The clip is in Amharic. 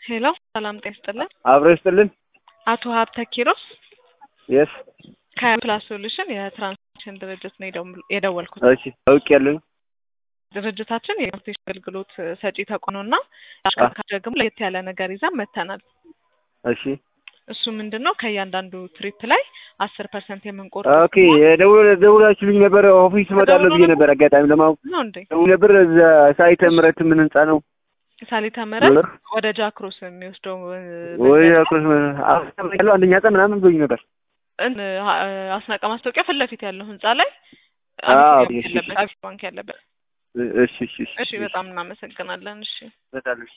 ሄሎ ሰላም ጤና ይስጥልን። አብሮ ይስጥልን። አቶ ሀብተ ኪሮስ የስ ከፕላስ ሶሉሽን የትራንስፖርቴሽን ድርጅት ነው የደው- የደወልኩት። እሺ አውቅ ያለኝ ድርጅታችን የትራንስፖርቴሽን አገልግሎት ሰጪ ተቋም ነው እና አሽከርካሪ ደግሞ ለየት ያለ ነገር ይዘን መተናል። እሺ እሱ ምንድን ነው ከእያንዳንዱ ትሪፕ ላይ አስር ፐርሰንት የምንቆርጥ ኦኬ የደውል ደውላችሁልኝ ነበር ኦፊስ እመጣለሁ ብዬ ነበር አጋጣሚ ለማወቅ ነው እንዴ? ደውል ነበር እዛ ሳይተ ምረት ምን ህንጻ ነው ሳሊተ ምህረት ብር ወደ ጃክሮስ የሚወስደው እ, ወይ መንገድ አኩስ ያለው አንደኛ ቀን ምናምን ብሎኝ ነበር እን- አ- አስናቀ ማስታወቂያ ፊት ለፊት ያለው ህንጻ ላይ አዎ፣ አቢሲኒያ እሺ፣ ያለበት አቢሲኒያ ባንክ ያለበት። እሺ እሺ እሺ በጣም እናመሰግናለን። እሺ እመጣለሁ